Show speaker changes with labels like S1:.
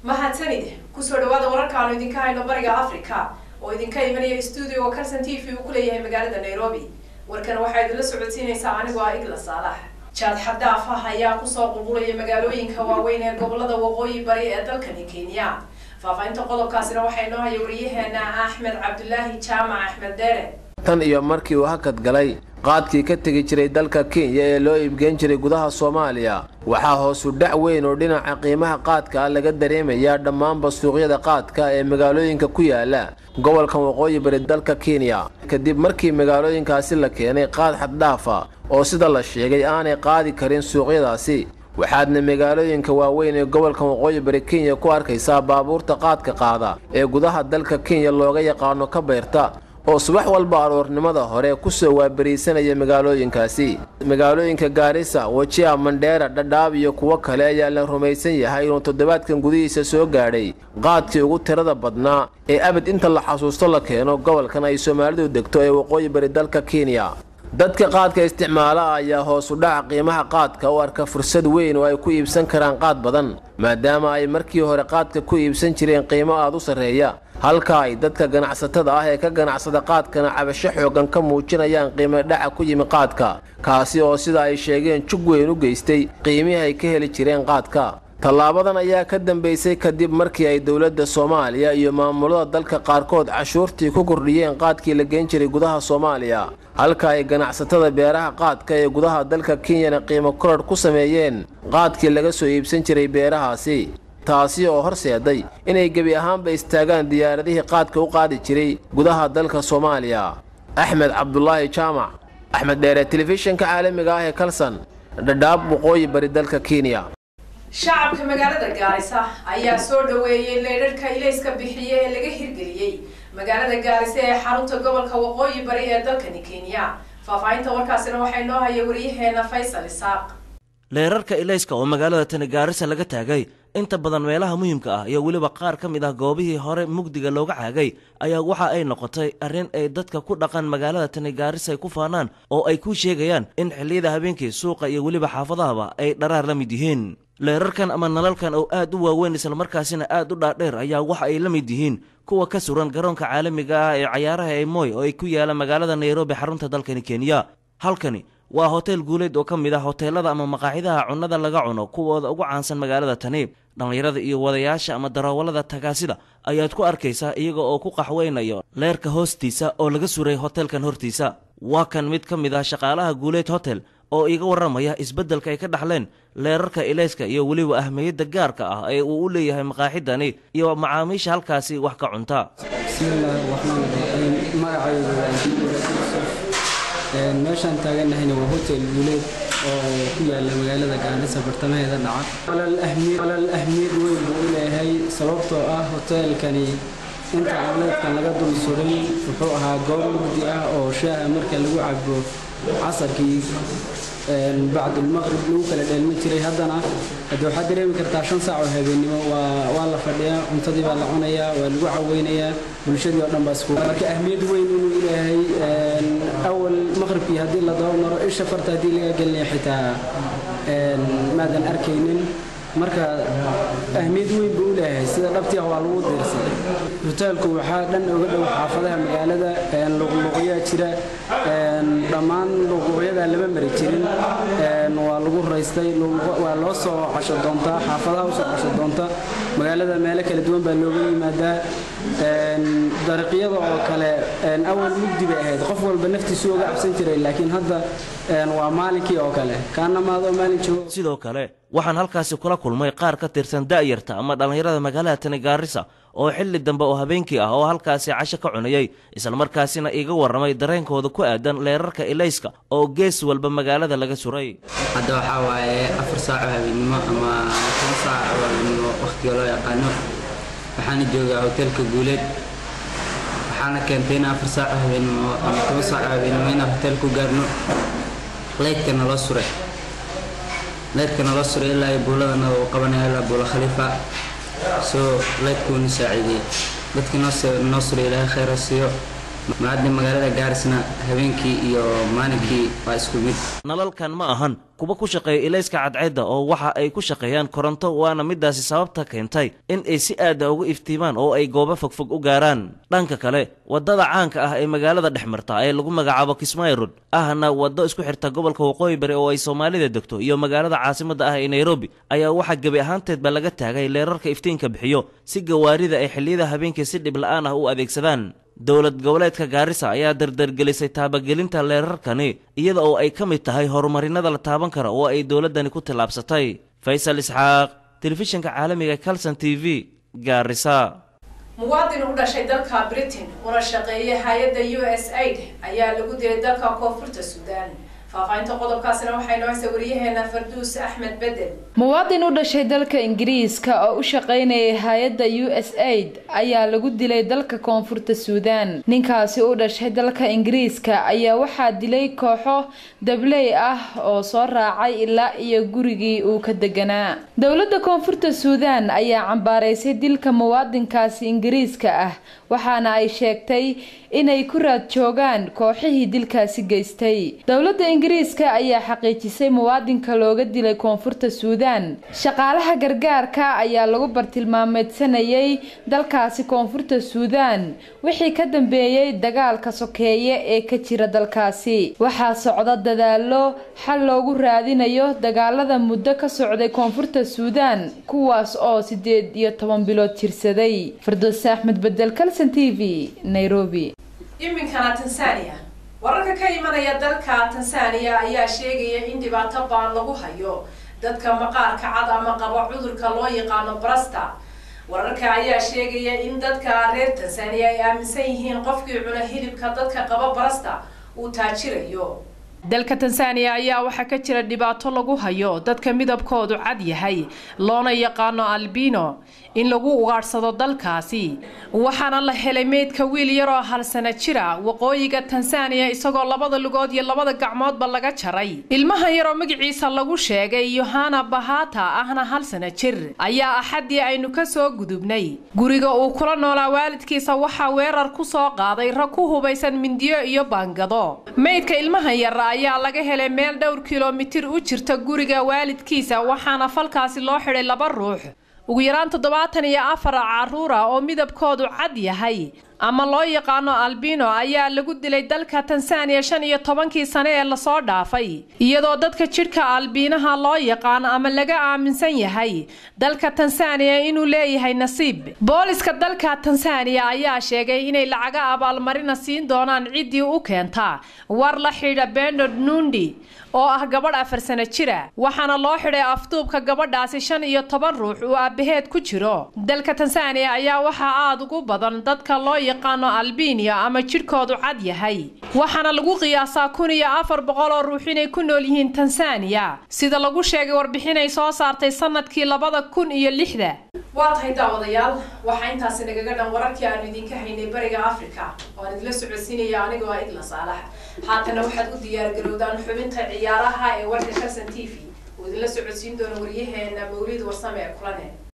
S1: mahadsanid kusoo dhawaada wararkaanu idinka hayno bariga africa oo idinka imanaya stuudio carson t v uu ku leeyahay magaalada nairobi warkan waxaa idinla socodsiinaysaa anigoo ah igla saalax jaad xadaaf ah ayaa kusoo qulqulaya magaalooyinka waaweyn ee gobolada waqooyi bari ee dalkani kenya faahfaahinta qodobkaasina waxaa inoo haya wariyaheena axmed cabdulaahi jaamac axmed deere
S2: tan iyo markii uu hakad galay qaadkii ka tegi jiray dalka kenya ee loo iibgeyn jiray gudaha soomaaliya waxaa hoosu dhac weyn oo dhinaca qiimaha qaadka ah laga dareemayaa dhammaanba suuqyada qaadka ee magaalooyinka ku yaala gobolkan waqooyi bari dalka kenya kadib markii magaalooyinkaasi la keenay qaad xaddhaafa oo sida la sheegay aanay qaadi karin suuqyadaasi waxaadna magaalooyinka waaweyn ee gobolkan waqooyi bari kenya ku arkaysaa baabuurta qaadka qaada ee gudaha dalka kenya looga yaqaano ka bayrta oo subax walba aroornimada hore kusoo waabariisanaya magaalooyinkaasi magaalooyinka gaarisa wajia mandheera dhadhaab iyo kuwo kale ayaa la rumaysan yahay inuu toddobaadkan gudihiisa soo gaadhay qaadkii ugu tirada badnaa ee abid inta la xasuusto la keeno gobolkan ay soomaalidu degto ee waqooyi bari dalka kenya dadka qaadka isticmaala ayaa hoosu dhaca qiimaha qaadka u arka fursad weyn oo ay ku iibsan karaan qaad badan maadaama ay markii hore qaadka ku iibsan jireen qiimo aad u sarreeya halka ay dadka ganacsatada ah ee ka ganacsada qaadkana cabasho xoogan ka muujinayaan qiimo dhaca ku yimi qaadka kaasi oo sida ay sheegeen jug weyn u geystay qiimihii ay ka heli jireen qaadka tallaabadan ayaa ka dambeysay kadib markii ay dowladda soomaaliya iyo maamulada dalka qaarkood cashuurtii ku kordhiyeen qaadkii la geen jiray gudaha soomaaliya halka ay ganacsatada beeraha qaadka ee gudaha dalka kenyana qiimo kororh ku sameeyeen qaadkii laga soo iibsan jiray beerahaasi taasi oo horseeday inay gebi ahaanba istaagaan diyaaradihii qaadka u qaadi jiray gudaha dalka soomaaliya axmed cabdulaahi jaamac axmed dheere telefishinka caalamiga ah ee kalson dhadhaab waqooyi bari dalka kenya
S1: shacabka magaalada gaarisa ayaa soo dhaweeyey leydharhka ilayska bixiye ee laga hirgeliyey magaalada gaarisa ee xarunta gobolka waqooyi bari ee dalkani kenya faahfaahinta warkaasina waxaa inoo haya wariyaheena faysal isaaq
S3: leerarka ilayska oo magaalada tani gaarisa laga taagay inta badan meelaha muhiimka ah iyo weliba qaar ka mid ah goobihii hore mugdiga looga caagay ayaa waxa ay noqotay arrin ay dadka ku dhaqan magaalada tani gaarisa ay ku faanaan oo ay ku sheegayaan in xilliyada habeenkii suuqa iyo weliba xaafadahaba ay dharaar la mid yihiin leerarkan ama nalalkan oo aad u waaweyn islamarkaasina aad u dhaadheer ayaa waxa ay la mid yihiin kuwa ka suran garoonka caalamiga ah ee cayaaraha ee moy oo ay ku yaala magaalada nairobi xarunta dalkani kenya halkani waa hotel guuleed oo ka mid ah hoteelada ama maqaaxidaha cunnada laga cuno kuwooda ugu caansan magaalada tani dhallinyarada iyo wadayaasha ama darawallada tagaasida ayaad ku arkaysaa iyaga oo ku qaxweynayo leerka hoostiisa oo laga suray hotelkan hortiisa waa kan mid ka mid ah shaqaalaha guuleed hotel oo iiga warramaya isbeddelka ay ka dhaxleen leerarka ilayska iyo weliba ahmiyadda gaarka ah ee uu u leeyahay maqaaxidani iyo macaamiisha halkaasi wax ka cunta
S4: bismillaahi raxmaan raxiim magacaygu waa meeshaan taaganahayna waa hotel guuleed oo ku yaala magaalada gaarisa bartamaheeda dhaca walal ahmiyad weyn buu u leeyahay sababtoo ah hoteelkani inta outletkan laga dul suray wuxuu ahaa goob mugdi ah oo shaaha marka lagu cabo casarkii bacdulmaqrib lagu kala dheelmi jiray haddana hadda waxaad dareemi kartaa shan saac oo habeennimo waa la fadhiyaa cuntadii baa la cunayaa waa lagu caweynayaa bulshadii oo dhan baa isku marka ahmiyad weyn inuu ilaahay awal maqribkii haddii la daba maro isha farta haddii laga gelinaya xitaa maadan arkaynin marka ahmiyad weyn buu u leeyahay sida dhabtii ah waa lagu diirsan hoteelku waxaa dhan uga dhow xaafadaha magaalada luqluqyaa jira dhammaan luqluqyadaa lama mari jirin waa lagu raystay waa loo soo casho doontaa xaafadaha usoo casho doonta magaalada meelo kala duwan baa looga yimaadaa dariiqyada oo kale awal mugdi bay ahayd qof walba naftiisu uga cabsan jiray laakiin hadda waa maalinkii oo kale kaana maadoo maalin joogo
S3: sidoo kale waxaan halkaasi kula kulmay qaar ka tirsan da'yarta ama dhallinyarada magaalada tani gaarisa oo xilli dambe oo habeenkii ah oo halkaasi casho ka cunayay islamarkaasina iga warramay dareenkooda ku aadan leerarka ilayska oo gees walba magaalada laga suray
S5: hadda waxaa waaye afar saaco habeennimo ama toban saac oo habeennimo wakhtiga loo yaqaano waxaana joogaa hoteelka guuleed waxaana keentay in afar saaco habeennimo ama toban saaco habeennimo inaan hotel ku gaarno leydkana loo suray leydkana loo suray ilaa iyo buuladana uu qabanaya ilaa buula khaliifa soo leydkuuna saaciidiyey dadkii noo suray ilaahay khayra siiyo maadda magaalada gaarisna habeenkii iyo maalinkii waa isku mid
S3: nalalkan ma ahan kuwa ku shaqeeya ilayska cadceedda oo waxa ay ku shaqeeyaan koronto waana midaasi sababta keentay in ay si aada ugu iftiimaan oo ay goobo fogfog u gaaraan dhanka kale waddada caanka ah ee magaalada dhex marta ee lagu magacaabo kismaayo road ahna waddo isku xirta gobolka waqooyi bari oo ay soomaalida degto iyo magaalada caasimadda ah ee nairobi ayaa waxaa gebi ahaanteedba laga taagay leerarka iftiinka bixiyo si gawaarida ay xilliyada habeenkii si dhib la-aan ah u adeegsadaan dowlad goboleedka gaarisa ayaa dardargelisay taabagelinta leerarkani iyada oo ay ka mid tahay horumarinada la taaban kara oo ay dowladdani ku tillaabsatay faysal isxaaq telefishinka caalamiga calson t v gaarisa
S1: muwaadin u dhashay dalka britain una shaqeeyay hay-adda u s aid ayaa lagu dilay dalka koonfurta suudaan faahfaahinta qodobkaasina waxay noo haysa wariyaheena farduus axmed bedel
S6: muwaadin u dhashay dalka ingiriiska oo u shaqaynayay hay-adda u s aid ayaa lagu dilay dalka koonfurta suudaan ninkaasi u dhashay dalka ingiriiska ayaa waxaa dilay kooxo dabley ah oo soo raacay ilaa iyo gurigii uu ka deganaa dowladda koonfurta suudaan ayaa cambaaraysay dilka muwaadinkaasi ingiriiska ah waxaana ay sheegtay inay ku raad joogaan kooxihii dilkaasi geystay dowladda ingiriiska ayaa xaqiijisay muwaadinka looga dilay koonfurta suudaan shaqaalaha gargaarka ayaa lagu bartilmaameedsanayay dalkaasi koonfurta suudaan wixii ka dambeeyey dagaalka sokeeye ee ka jira dalkaasi waxaa socda dadaalo xal loogu raadinayo dagaalada muddo ka socday koonfurta suudaan kuwaas oo sideed iyo toban bilood jirsaday fardoose axmed bedel calson t v nairobi
S1: iminkana tansaaniya wararka ka imanaya dalka tansaaniya ayaa sheegaya in dhibaato baan lagu hayo dadka maqaarka cad ama qaba cudurka loo yaqaano brasta wararka ayaa sheegaya in dadka reer tansaaniya ay aaminsan yihiin qofkii cuna hilibka dadka qaba brasta uu taajirayo dalka tansaaniya ayaa waxaa ka jira dhibaato lagu hayo dadka midabkoodu cad yahay loona yaqaano albino in lagu ugaadhsado dalkaasi waxaana la helay meydka wiil yaroo hal sana jira waqooyiga tansaaniya isagoo labada lugood iyo labada gacmoodba laga jaray ilmahan yaroo magaciisa lagu sheegay yohana bahata ahna hal sana jir ayaa axaddii aynu ka soo gudubnay guriga uu kula noolaa waalidkiisa waxaa weerar ku soo qaaday rag ku hubaysan mindiyo iyo baangado meydka ilmahan yar ayaa laga helay meel dhowr kilomitir u jirta guriga waalidkiisa waxaana falkaasi loo xidhay laba ruux ugu yaraan toddobaatan iyo afar caruura oo midabkoodu cad yahay ama loo yaqaano albino ayaa lagu dilay dalka tansaaniya shan iyo tobankii sane ee lasoo dhaafay iyadoo dadka jidhka albiinaha loo yaqaano ama laga aaminsan yahay dalka tansaaniya inuu leeyahay nasiib booliska dalka tansaaniya ayaa sheegay inay lacaga abaalmarina siin doonaan ciddii u keenta war la xidha benard nundi oo ah gabadh afar sano jira waxaana loo xidhay afduubka gabadhaasi shan iyo toban ruux uu aabaheed ku jiro dalka tansaaniya ayaa waxaa aada ugu badan dadka loo yaqaano albiniya ama jidhkoodu cad yahay waxaana lagu qiyaasaa kun iyo afar boqol oo ruux inay ku nool yihiin tansaaniya sida lagu sheegay warbixin ay soo saartay sanadkii labada kun iyo lixda waa tahay daawadayaal waxaa intaasi nagaga dhan wararkii aanu idinka haynay bariga africa oo aan idinla socodsiinaya anigoo ah igla saalax haatana waxaad u diyaargarowdaan xubinta ciyaaraha ee warka shalson t v oo idinla socodsiin doona waryaheena mawlid warsame ee kulane